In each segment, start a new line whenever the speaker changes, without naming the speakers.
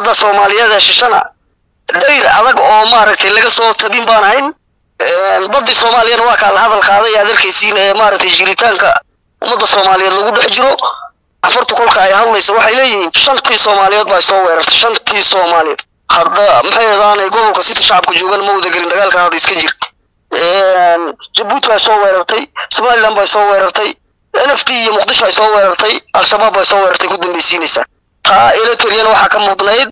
badda soomaaliyeed ee shishana dayr adag oo maaragtay laga soo tabin baan ahayn baddii soomaaliyana waa kaa la hadal qaaday aad arkaysiin ee maaragtay jiritaanka ummadda soomaaliyeed lagu dhex jiro afartu kolka ay hadlayso waxay leeyihiin shantii soomaaliyeed baa soo weerartay shantii soomaaliyeed hadda maxay hadaanay gobolka sita shacabka joogan ma wada gelin dagaalka hadda iska jir jabuuti baa soo weerartay somaliland baa soo weerartay n f t iyo muqdisho ay soo weerartay al-shabaab baa soo weerartay ku dambaysiinaysaa taa eletriyana waxaa ka mudnayd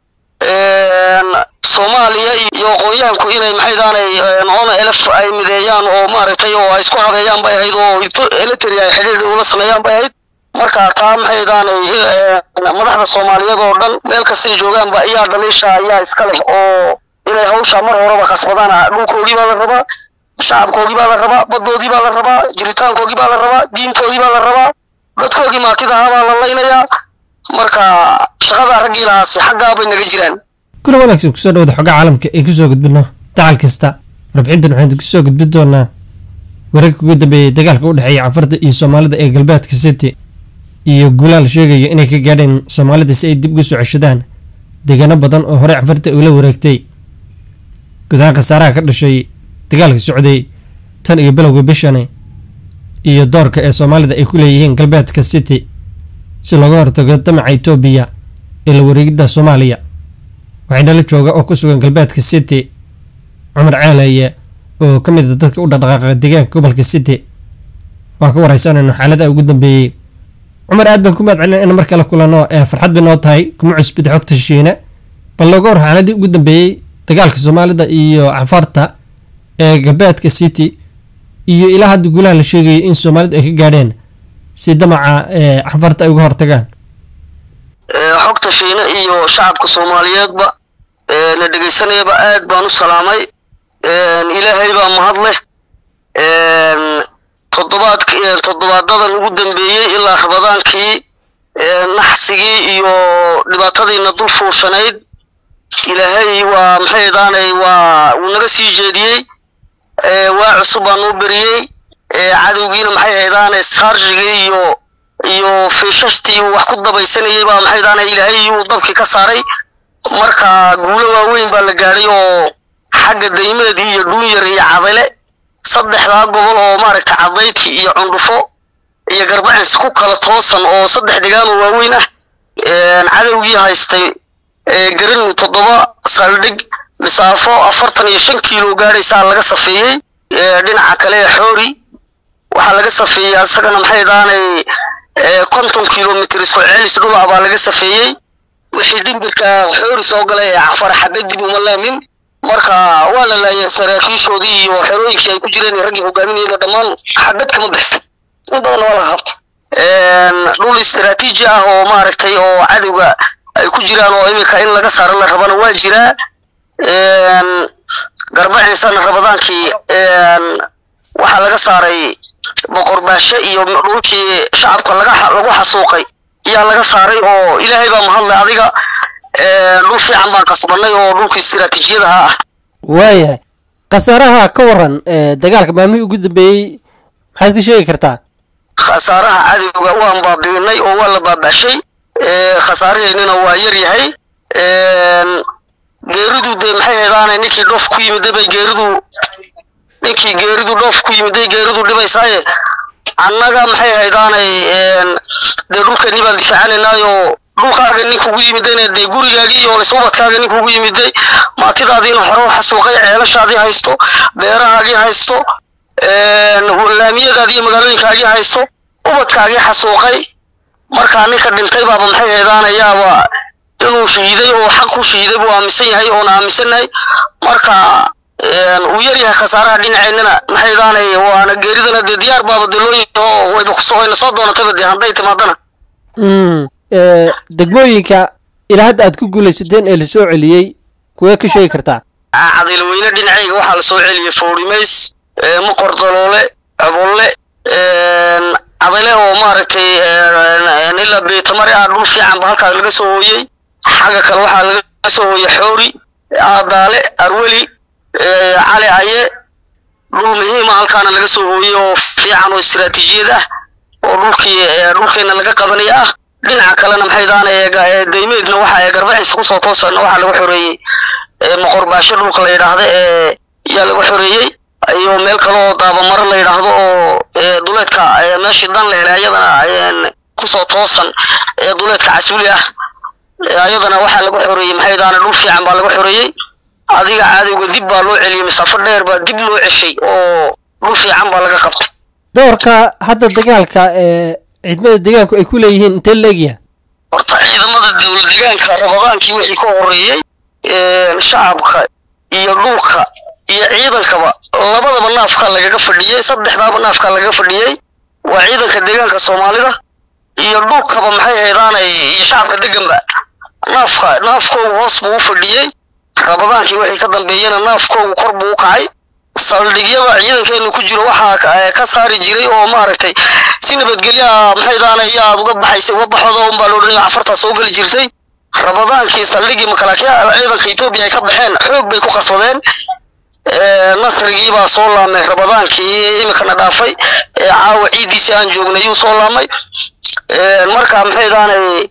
soomaaliya iyo aqoonyahanku inay maxay daanay ona elef ay mideeyaan oo maaragtay oo ay isku habeeyaan bay ahayd oo eletri ay xidhiir ula sameeyaan bay ahayd marka taa maxay daanay madaxda soomaaliyeed oo dhan meel kastay joogaanba ayaa dhaliisha ayaa iska leh oo inay hawsha mar horeba khasbadaan dhulkoogii baa la rabaa shacabkoogii baa la rabaa baddoodii baa la rabaa jiritaankoogii baa la rabaa diintoodii baa la rabaa dadkoogii maatida ahaa baa la laynayaa marka shaqada raggii lahaasi xaggaa bay naga jiraan
kuna wanaagsan kusoo dhawada xogga caalamka ee kusoo gudbino dacal kasta warbixintan waxaan kusoo gudbin doonaa wararka ugu dambeeyay dagaalka u dhexeeya cafarta iyo soomaalida ee galbeedka city iyo guulaha la sheegayo inay ka gaadheen soomaalida si ay dib ugu soo ceshadaan deegaano badan oo horey cafarta ula wareegtay gudahaan khasaaraha ka dhashay dagaalka socday tan iyo bilowga bishani iyo doorka ee soomaalida ay ku leeyihiin galbeedka city si looga hortago damaca etoobiya ee la wareegidda soomaaliya waxaa nala jooga oo ku sugan galbeedka city cumar ceelaye oo ka mid a dadka u dhaqdhaqaaqa deegaanka gobolka city waan ka wareysanayno xaalada ugu dambeeyey cumar aad baan ku mahad celin in mar kale kulano ee farxad bay noo tahay kuma cusbid xogta shiine bal looga hor xaaladii ugu dambeeyey dagaalka soomaalida iyo cafarta ee galbeedka city iyo ilaa hadda guulaha la sheegayay in soomaalidu ay ka gaadheen si damaca ee cafarta ay uga hortagaan
xogta shiine iyo shacabka soomaaliyeedba na dhegaysanayaba aad baan u salaamay ilaahay baa mahad leh toddobaad toddobaadadan ugu dambeeyey ilaa rabadaankii naxsigii iyo dhibaatadiina dul fuushanayd ilaahay waa maxay daanay waa wuu naga sii jeediyey waa cusub baa noo beriyey cadowgiina maxay haydaanay saarjigii iyo iyo fiishashtii uu wax ku dabaysanayay baa maxay daanay ilaahay iyuu dabkii ka saaray marka guulo waaweyn baa la gaadhay oo xagga daymeedii iyo dhuunyar iyo cadale saddexdaa gobol oo maaragta cadayti iyo cundhufo iyo garbacins ku kala toosan oo saddex degaanoo waaweyn ah cadowgii haystay garanu toddoba saldhig misaafo afartan iyo shan kiilo gaadhaysaa laga safeeyey dhinaca kale ee xoori waxaa laga safeeyey asagana maxay daanay konton kilomitr isku celis dhula baa laga safeeyey wixii dhimbirka xoori soo galay ee cafar xabadib uma laamin marka waa la laayay saraakiishoodii iyo xerooyinkii ay ku jireen raggii hogaaminayana dhammaan xabad kama bixin in badan waa laga qabta dhul istaraatiiji ah oo maaragtay oo cadowga ay ku jiraan oo iminka in laga saaro la rabana waa jiraa garbacinsana rabadaankii waxaa laga saaray boqorbaashe iyo dhulkii shacabka lagu xasuuqay ayaa laga saaray oo ilaahay baa mahadle adiga dhul fiican baan kasbanay oo dhulka istiraatiijiyadaha ah
waayahay khasaaraha ka waran dagaalka maalmihii ugu dambeeyey maxaad ka sheegi kartaa
khasaaraha cadowga waan baabiinay oo waa la baabashay khasaaraheennina waa yar yahay geeridu dee maxay haydaanay ninkii dhoof ku yimiday bay geeridu ninkii geeridu dhoof ku yimiday geeridu dhibaysaaye annaga maxay haydaanay dee dhulkeennii baan difaacanaynaayo dhulkaaga ninka ugu yimidayna dee gurigaagii iyo lisubadkaaga ninka ugu yimiday maatidaadiina hore xasuuqay ceelashaadii haysto beerahaagii haysto laamiyadaadii iyo magaalooyinkaagii haysto ubadkaagii xasuuqay markaa ninka dhintay baaba maxay haydaanayaaba inuu shahiiday oo xaq ku shahiiday buu aaminsan yahay oona aaminsannahay marka uu yar yahay khasaaraha dhinaceennana maxay daanay waana geeridana dee diyaar baaba dee loo yaho wayba kusoo wayna soo doonatayba dee hadday timaadana
degmooyinka ilaa hadda aad ku guulaysateen ee lasoo celiyey kuwee ka sheegi kartaa
cadilweyne dhinacayga waxaa lasoo celiyey foorimays maqor daloole cobolle cadale oo maaragtay ilaa beetamari ah dhul fiican ba halkaas laga soo hooyey xagga kale waxaa laga soo hooyey xoori aadaale arweli cali aye dhul muhiima halkaana laga soo hooyey oo fiican oo istiraatiijiyad ah oo dhulkii dhulkeena laga qabanaya ah dhinaca kalena maxay daanay daymeedna waxa ee garbaciisa kusoo toosana waxaa lagu xoreeyey moqorbaasho dhulka la yidhaahda ee yaa lagu xoreeyey iyo meel kale oo daabamaro la yidhaahdo oo duleedka meeshii dan la helay ayadana kusoo toosan ee duleedka casbuli ah ayadana waxaa lagu xoreeyey maxay daana dhul fiican baa lagu xoreeyey adiga cadowga dib baa loo celiyey masaafo dheer baa dib loo ceshay oo dhul fiican baa laga qabtay
doorka hadda dagaalka ee ciidamada deegaanku ay ku leeyihiin intee leegyaha
horta ciidamada dowlad deegaanka rabadaankii wixii ka horeeyey shacabka iyo dhulka iyo ciidankaba labadaba naafka lagaga fadhiyey saddexdaaba naafka lagaga fadhiyey waa ciidanka deegaanka soomaalida iyo dhulkaba maxay haydaanay iyo shacabka deganba naafka naafkoogu hoos buu u fadhiyey rabadaankii wixii ka dambeeyena naafkoogu kor buu u kacay saldhigyada ciidankeenu ku jiro waxaa ka saari jiray oo maaragtay si nabadgelyaha maxay daana iyo aad uga baxaysay uga baxoda unbaa loo dhanaya cafartaa soo geli jirtay rabadaankii saldhigii makalaakiya ciidanka etoobiya ay ka baxeen xoog bay ku qasbadeen nasrigii baa soo laamay rabadaankii imikana dhaafay caawa ciidiisii aan joognay yuu soo laamay marka maxay daanay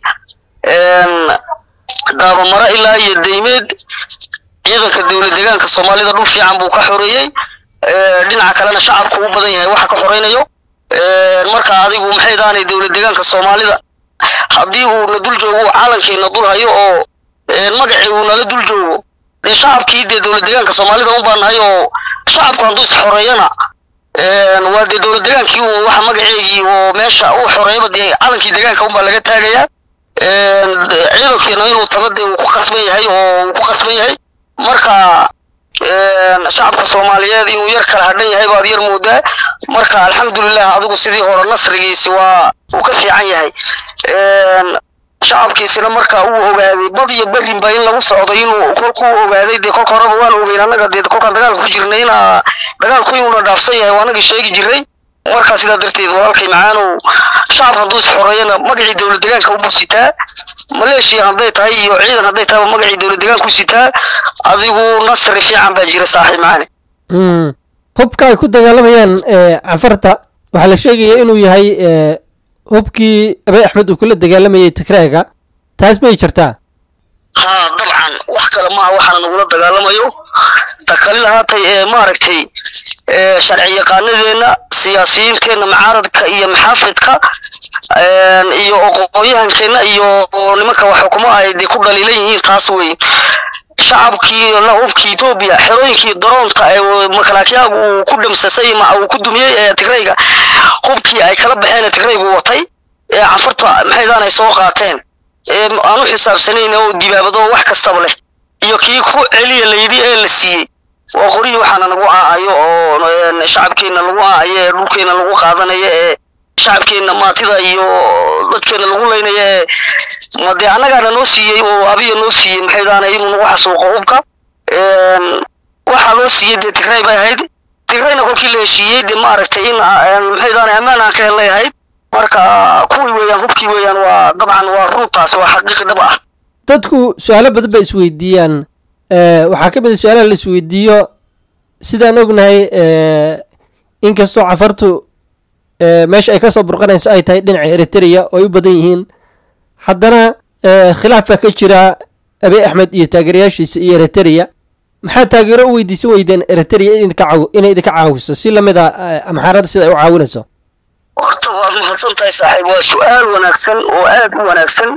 daabamaro ilaa iyo daymeed ciidanka dowlad deegaanka soomaalida dhul fiican buu ka xoreeyey dhinaca kalena shacabku u badan yahay waxa ka xoreynayo marka adigu maxay daanay dowlad deegaanka soomaalida haddii uu na dul joogo calankiina dul hayo oo magacii uu nala dul joogo dee shacabkii dee dowlad deegaanka soomaalida un baa nahay oo shacabku hadduu is xoreeyana waa dee dowlad deegaankii uu waxa magaceegii oo meesha uu xoreeyaba dee calankii deegaanka unbaa laga taagayaa ciidankiina inuu tago dee uu ku qasban yahay oo uu ku qasban yahay marka shacabka soomaaliyeed inuu yar kala hadhan yahay baad yar moodaa marka alxamdulilah adigu sidii hore nasrigiisi waa uu ka fiican yahay shacabkiisina marka uu ogaaday bad iyo berrinba in lagu socdo inuu kolkuu ogaaday dee kolka horeba waan ogeyn annaga dee kolkaan dagaalka ku jirnay ina dagaalku inuuna dhaafsan yahay waa anagii sheegi jiray markaa sidaa darteed walaalkay macaanow shacab hadduu is xoreeyana magacii dowlad deegaanka ubuu sitaa maleeshiya hadday tahay iyo ciidan hadday tahayba magacii dowlad deegaanka u sitaa adigu nasri fiican baa jira saaxiib macaane
hubka ay ku dagaalamayaan cafarta waxaa la sheegaya inuu yahay hubkii abay axmed uu kula dagaalamayay tigraaga taas may jirtaa
haa dabcan wax kale maaha waxaana nagula dagaalamayo takalil haatay ee maaragtay sharci yaqaanadeenna siyaasiyiinteenna mucaaradka iyo maxaafidka iyo oqooyahankeenna iyo nimanka wax xukumo ay dee ku dhaliilan yihiin taas wey shacabkii la hubkii etoobiya xerooyinkii daroonta ee makalaakyaagu uu ku dhamsasay ma uu ku dumiyey ee tigrayga hubkii ay kala baxeen ee tigraygu watay ee cafarta maxaydan ay soo qaateen ee aan u xisaabsanayn oo dibaabado wax kastaba leh iyo kii ku celiya layidhi ee la siiyey waa qorihii waxaana nagu aacayo oo shacabkeenna lagu aacayo ee dhulkeenna lagu qaadanayo ee shacabkeenna maatida iyo dadkeenna lagu laynaya ee ma dee annagaana noo siiyey oo abiya noo siiyey maxay daana inuu nagu xasuuqo hubka waxaa loo siiyey dee tigray bay ahayd tigrayna kolkii la heshiiyey dee maaragtay in maxay daana ammaan aan ka helay ahayd marka kuwii weeyaan hubkii weeyaan waa dabcan waa runtaas waa xaqiiqi dhab ah
dadku su-aalo badan bay isweydiiyaan waxaa ka mid a su-aalaha la isweydiiyo sidaan ognahay inkastoo cafartu meesha ay kasoo burqanayso ay tahay dhinaca eritrea oo ay u badan yihiin haddana khilaaf baa ka jira abiy axmed iyo taageerayaashiisa iyo eritrea maxaa taageero u weydiisan weydeen eritrea inay idinka caawiso si lamid a amxaarada sida ay u caawinayso
horta waad mahadsan tahay saaxiib waa su-aal wanaagsan oo aad u wanaagsan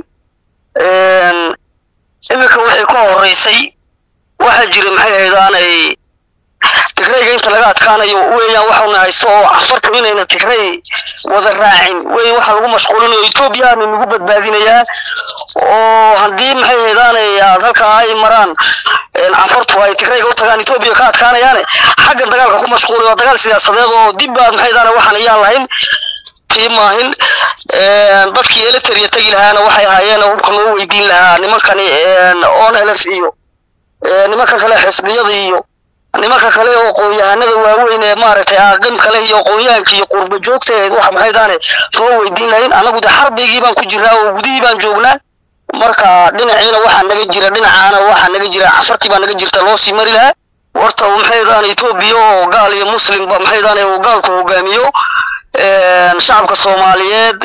iminka waxay ka horeysay waxaa jira maxay haydaanay tigrayga inta laga adkaanayo weeyaan waxauna haysto oo cafarta inayna tigray wada raacin wey waxa lagu mashquulinayo etoobiyaana nagu badbaadinayaa oo haddii maxay haydaanay aad halkaa ay maraan cafartu ay tigrayga u tagaan etoobiya ka adkaanayaane xaggan dagaalka ku mashquulay waa dagaal siyaasadeed oo dib baad maxay haydaana waxaan ayaan lahayn tii maahin dadkii eletria tegi lahaana waxay ahaayeen hubka noo weydiin lahaa nimankani onlf iyo nimanka kale xisbiyada iyo nimanka kale oo qoonyahanada waaweyn ee maaragtay aaqim kale iyo qoonyahanka iyo qurba joogteed wax maxaydaane noo weydiin lahayn anagu de xarbigii baan ku jiraa oo gudihii baan joognaa marka dhinaciina waxaa naga jira dhinacaana waxaa naga jira cafartii baa naga jirta loo sii mari lahaa warta maxaydaane etoobiya oo gaal iyo muslimba maxaydaane uu gaalku hogaamiyo shacabka soomaaliyeed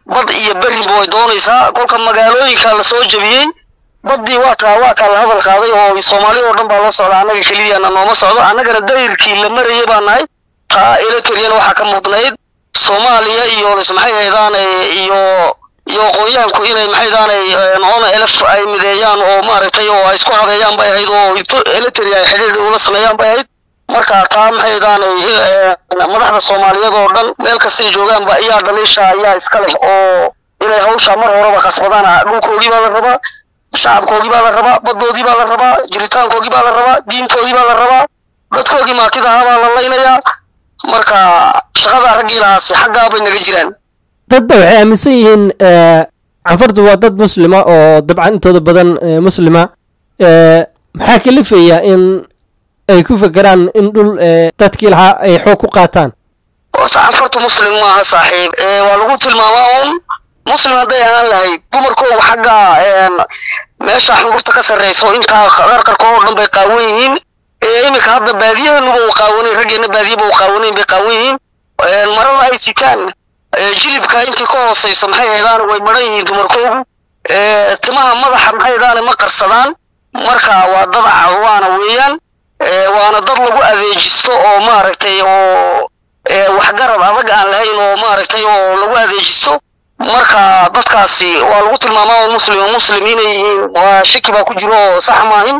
bad iyo berinba way doonaysaa kolka magaalooyinka lasoo jebiyey baddii waa taa waa kaa la hadal qaaday oo soomaali oo dhan baa loo socda annaga keliyaana nooma socdo annagana dayirkii la marayay baa nahay taa eletriyana waxaa ka mudnayd soomaaliya iyo maxay haydaane iyo iyo aqoonyahanku inay maxay daanay ona elef ay mideeyaan oo maaragtay oo ay isku habeeyaan bay ahayd oo eletri ay xidhiir ula sameeyaan bay ahayd marka taa maxay daanay madaxda soomaaliyeed oo dhan meel kastay joogaanba ayaa dhaliisha ayaa iska leh oo inay hawsha mar horeba khasbadaan dhulkoogii baa la rabaa shacabkoogii baa la rabaa baddoodii baa la rabaa jiritaankoogii baa la rabaa diintoodii baa la rabaa dadkoogii maatidahaa baa la laynayaa marka shaqada raggii lahaasi xaggaa bay naga jiraan
dadba waxay aaminsan yihiin canfartu waa dad muslima oo dabcan intooda badan muslima maxaa kalifaya in ay ku fekeraan in dhul dadkii lahaa ay xoog ku qaataan
canfartu muslim maaha saaxiib waa lagu tilmaamaa un muslim hadday ahaan lahayd dumarkoogu xagga meesha xungurta ka sarreyso intaa qarqarka oo dhan bay qaawan yihiin iminka hadda baadiyahenuba uu qaawanay raggeena baadiyaba uu qaawanayn bay qaawan yihiin marada ay sitaan jilibka intii ka hooseyso maxay haydaan way maran yihiin dumarkoogu timaha madaxa maxay haydaan ma qarsadaan marka waa dad cawaana weeyaan waana dad lagu adeejisto oo maaragtay oo waxgarad adag aan lahayn oo maaragtay oo lagu adeejisto marka dadkaasi waa lagu tilmaamaa oo muslim oo muslim inay yihiin waa shaki baa ku jiro oo sax maahin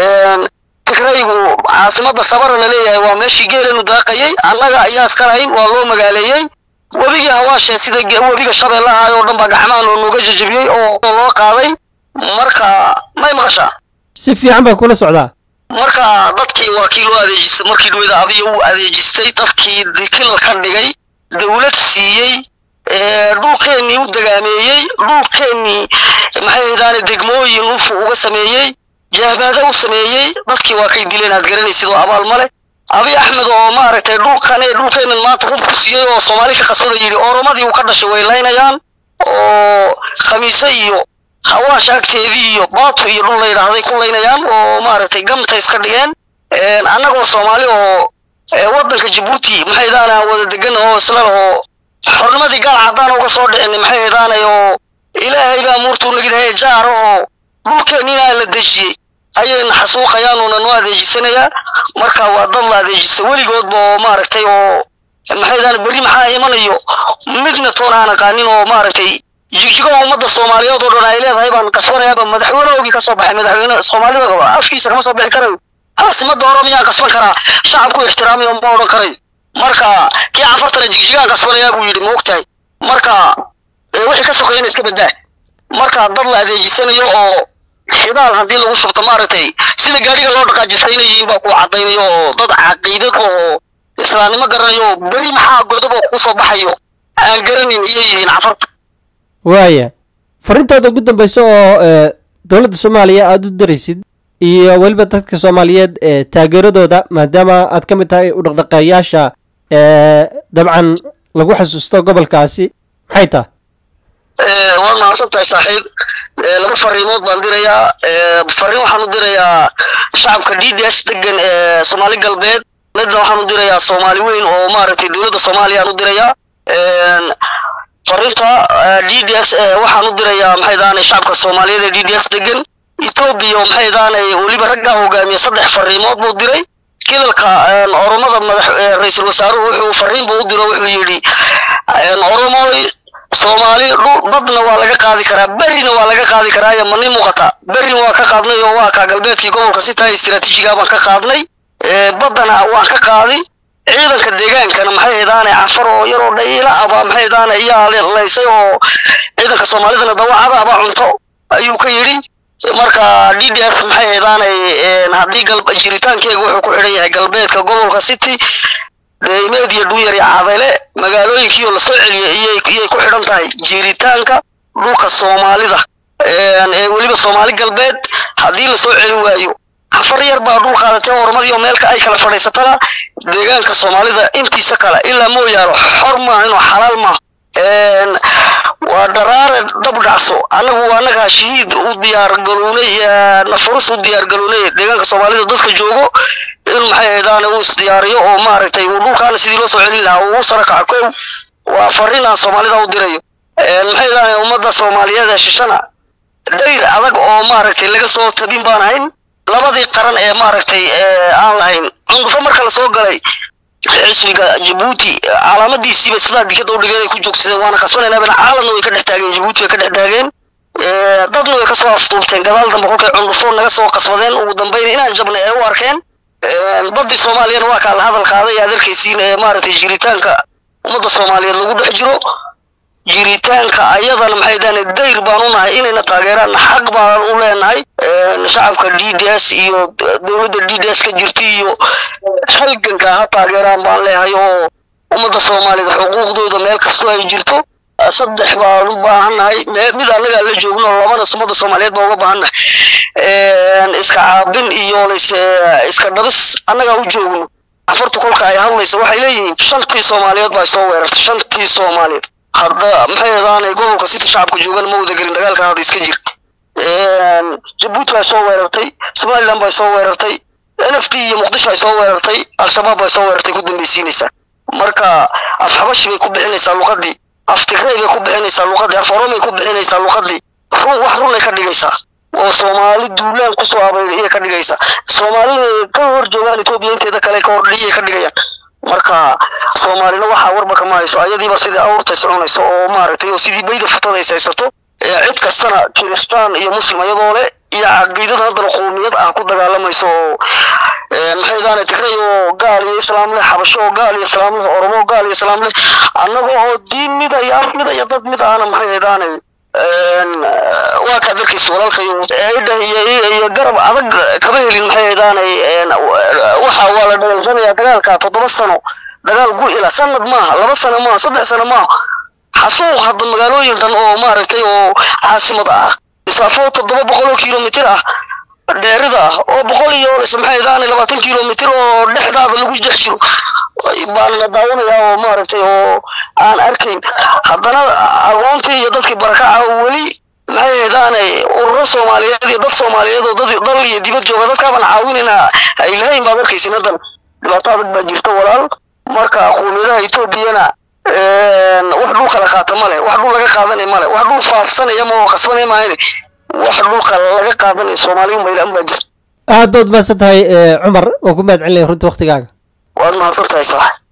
tigraygu caasimada sabara la leeyahay waa meeshii geelanu daaqayay annaga ayaa iska lahayn waa loo magaaleeyey webigii hawaashe sida webiga shabeellaha oo dhan baa gacmaha loo nooga jajabiyey oo loo qaaday marka may maqashaa
si fiican baa kula socdaa
marka dadkii waa kii loo adeejistay markii dhaweyda abiya uu adeejistay dadkii kilal ka dhigay dawlad siiyey dhulkeennii u dagaameeyey dhulkeennii maxay haydaane degmooyin ufu uga sameeyey jahbaada u sameeyey dadkii waa kay dileen aad garanaysid oo abaal ma leh abi axmed oo maaragtay dhulkane dhulkeennan maanta hub ku siiyey oo soomaali ka khasbada yidhi oromadii uu ka dhashay way laynayaan oo khamiise iyo hawaash agteedii iyo baatu iyo dhul la yidhaahday ku laynayaan oo maaragtay gamta iska dhigeen annagoo soomaali oo waddanka jabuuti maxay daana wada degan oo isla oo xornimadii gaal caddaan uga soo dhicin maxay haydaanay oo ilaahay baa muurtuu nagidahee jaara oo dhulkeennina la dejiyey ayayna xasuuqayaan uuna noo adeejisanayaa marka waa dad la adeejista weligoodba oo maaragtay oo maxay daana berri maxaa imanayo midna toon aan aqaanin oo maaragtay jigjigo ummadda soomaaliyeed oo dhan ay leedahay baan qasbanayaaba madaxweynehoogii ka soo baxay madaxweyne soomaalida afkiisa kama soo bixi karayo caasimada oromiyaa qasban karaa shacabku ixtiraamiyo ma odhan karayo marka kii canfartana jigjigaan qasbanayaa buu yidhi ma ogtahay marka wixii ka sokeeyana iska badaa marka dad la adeejisanayo oo shidaal haddii lagu shubto maaragtay sida gaadhiga loo dhaqaajisaynayiin baa ku caddaynayo oo dad caqiidad oo islaamnimo garanayo oo beri maxaa godob oo kusoo baxayo aan garanin iyay yihiin canfarta
waaya farintooda ugu dambeysa oo dowladda soomaaliya aada u daraysid iyo weliba dadka soomaaliyeed ee taageeradooda maadaama aad ka mid tahay u dhaqdhaqeeyaasha dabcan lagu xasuusto gobolkaasi maxay taha
waad mahadsan tahay saaxiib laba fariimood baan dirayaa fariin waxaan u dirayaa shacabka d d s degan ee soomaali galbeed midna waxaan u dirayaa soomaali weyn oo maaragtay dowladda soomaaliya aan u dirayaa farinta d d s waxaan u dirayaa maxay daanay shacabka soomaaliyeed ee d d s degan etoobiya maxay daanay weliba raggaa hogaamiya saddex fariimood buu diray kilalka oromada madax ra-iisul wasaaruhu wuxuu fariin buu u diro wuxuu yidhi oromoy soomaali badna waa laga qaadi karaa berrina waa laga qaadi karaa iyo mani muuqata berrina waa ka qaadnay oo waa kaa galbeedkii gobolka si tahay istiraatiijiga baan ka qaadnay baddana waan ka qaadi ciidanka deegaankana maxay haydaane cafar oo yaroo dhayla aba maxay haydaane iyaa laysay oo ciidanka soomaalidana dawacada aba cunto ayuu ka yidhi marka d d s maxay haydaanay haddii jiritaankeega wuxuu ku xidhan yahay galbeedka gobolka city deymeed iyo dhunyar iyo cadale magaalooyinkiioo lasoo celiyay iyay ku xidhan tahay jiritaanka dhulka soomaalida ee weliba soomaali galbeed haddii lasoo celi waayo afar yar baa dhul qaadatay ormadiioo meelka ay kala fadhiisatana deegaanka soomaalida intiisa kale ilaa mooyaano xor maaha inuu xalaal maaha waa dharaare dab dhacso annagu annagaa shahiid u diyaargalownay nafurus u diyaargalownay deegaanka soomaalida dadka joogo inuu maxay haydaane uu isdiyaariyo oo maaragtay uu dhulkaana sidii loo soo celin lahaa uu sara kaco kow waa fariin aan soomaalida u dirayo maxay dhahay ummadda soomaaliyeed ee shishana dayr adag oo maaragtay laga soo tabin baan ahayn labadii qaran ee maaragtay aan lahayn cundufo marka lasoo galay xisbiga jabuuti calaamadiisiiba sidaa dikada u dhigeen ay ku joogsadeen waana qasbanaynaa bana caalamna way ka dhex taageen jabuuti way ka dhex taageen dadna way kasoo afduubteen gadaal dambe kolkay cundufo naga soo qasbadeen ugu dambeyn inaan jabna ee u arkeen baddii soomaaliyana waa kaa la hadal qaaday aad arkaysiin ee maaragtay jiritaanka ummadda soomaaliyeed lagu dhex jiro jiritaanka ayadana maxay dhahaan dayr baan u nahay inayna taageeraanna xaq baan u leenahay shacabka d d s iyo dowladda d d s ka jirta iyo halganka ha taageeraan baan leeyahay oo ummadda soomaaliyeed xuquuqdooda meel kastoo ay jirto saddex baan u baahannahay mid annagaa la joogno labana ummadda soomaaliyeed baan uga baahannahay iska caabin iyo iska dhabis annagaa u joogno afarta kolka ay hadlayso waxay leeyihiin shantii soomaaliyeed baa soo weerartay shantii soomaaliyeed hadda maxay adaanay gobolka sita shacabka joogan ma wada gelin dagaalka hadda iska jir jabuuti baa soo weerartay somaliland baa soo weerartay n f t iyo muqdisho ay soo weerartay al-shabaab baa soo weerartay ku dambeysiinaysaa marka af xabashi bay ku bixinaysaa luqadii af tigrey bay ku bixinaysaa luqadii af oromay ku bixinaysaa luqadii run wax runay ka dhigaysaa oo soomaali duulaan kusoo abayay ka dhigaysaa soomaalida ka hor joogaan etoobiya inteeda kale ka hordhiyay ka dhigayaan marka soomaalina waxaa warba kama hayso ayadiiba sidii awrtay soconayso oo maaragtay oo sidii bayda futada is haysato cid kastana kiristaan iyo muslim iyadoo le iyo caqiidada haddana qowmiyad ah ku dagaalamayso oo maxay daana tigray oo gaal iyo islaam leh xabasho oo gaal iyo islaam leh oromo gaal iyo islaam leh annaga oo diin mida iyo af mida iyo dad mid ahna maxay haydaanay waa kaad arkaysa walaalkayo iyo garab adag kama helin maxay haydaanay waxa waa la dheelsanaya dagaalka toddoba sano dagaal gu-ila sanad maaha laba sano maaha saddex sano maaha xasuuq hadda magaalooyin dhan oo maaragtay oo caasimad ah misaafo toddoba boqol oo kilomitir ah dheerida ah oo boqol iyo maxay haydaanay labaatan kilomitir oo dhexdaada lagu jex jiro baan la daawanayaa oo maaragtay oo aan arkayn haddana aqoontii iyo dadkii barakaca weli maxay haydaanay ururo soomaaliyeed iyo dad soomaaliyeed oo dad dal iyo dibad jooga dadkaabaan caawinayna ay lahayn baad arkaysin haddan dhibaato adag baa jirta walaal marka qowmiyadaha etoobiyana wax dhul kala qaata male wax dhul laga qaadanay male wax dhul faafsanaya ma oo qasbanaya maahane wax dhulka laga qaadanaya soomaaliya maylaan baa jirta
aad baad mahadsan tahay cumar oo ku mahad celinaya runta waktigaaga
waad mahadsan tahay sax